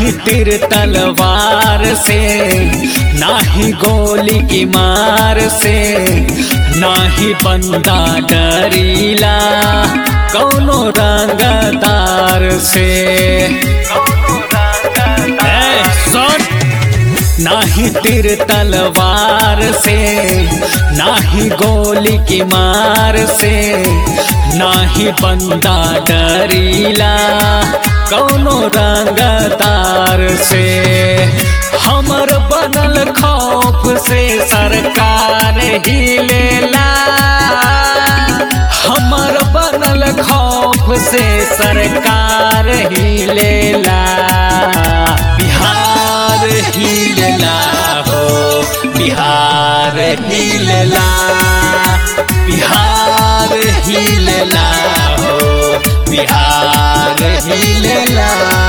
नाही तिर तलवार से नाही गोली की मार से नाही बंदा डरीला कौनो रंगदार से ए, सुन नाही तिर तलवार से नाही गोली की मार से नाही बंदा डरीला कौनो रंगदार से हमर बनल खौफ से सरकार ही लेला हमर बनल खौफ से सरकार ही लेला बिहार ही लेला हो बिहार ही लेला बिहार ही लेला हो बिहार ही लेला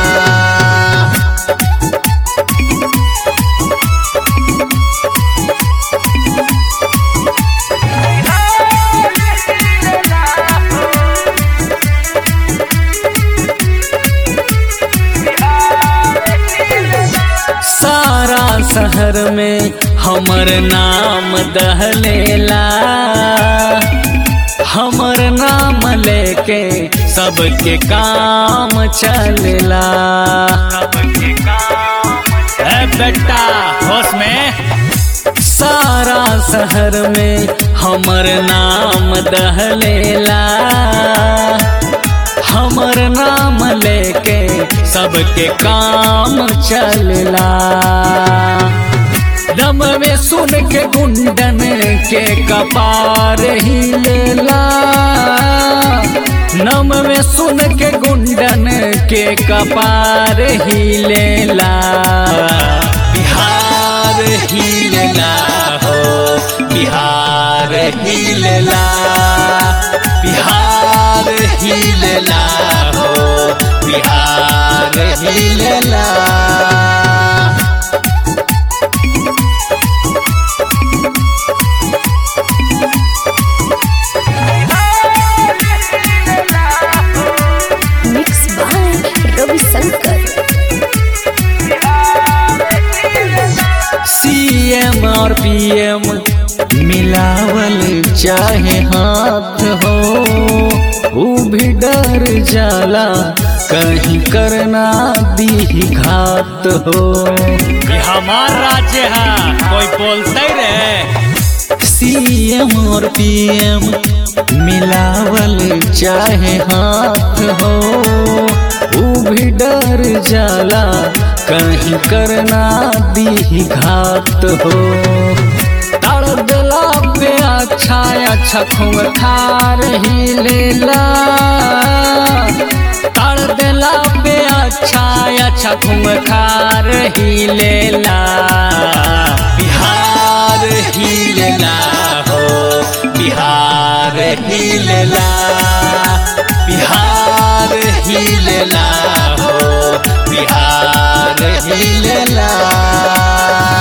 सारा शहर में हमर नाम दहलेला हमर नाम लेके सबके काम चलेला ए बेटा होश में सारा शहर में हमर नाम दहलेला हमर नाम लेके सबके काम चलला दम में सुन के गुंडन के कपार ही लेला नम में सुन के गुंडन के कपार ही लेला बिहार ही लेला हो बिहार ही लेला बिहार ही लेला हो बिहार ही लेला मिक्स बाय रविशंकर सीएम और पीएम मिलावल चाहे हाथ हो वो भी डर जाला कहीं करना दी घात हो ये हमार राज्य है कोई बोलते रे सीएम और पीएम मिलावल चाहे हाथ हो वो भी डर जाला कहीं करना दी घात हो ताड़ दिला पे अच्छा अच्छा खूब खार ही लेला ताड़ दिला पे अच्छा अच्छा खूब खार ही लेला बिहार ही लेला हो बिहार ही लेला बिहार ही लेला हो बिहार ही लेला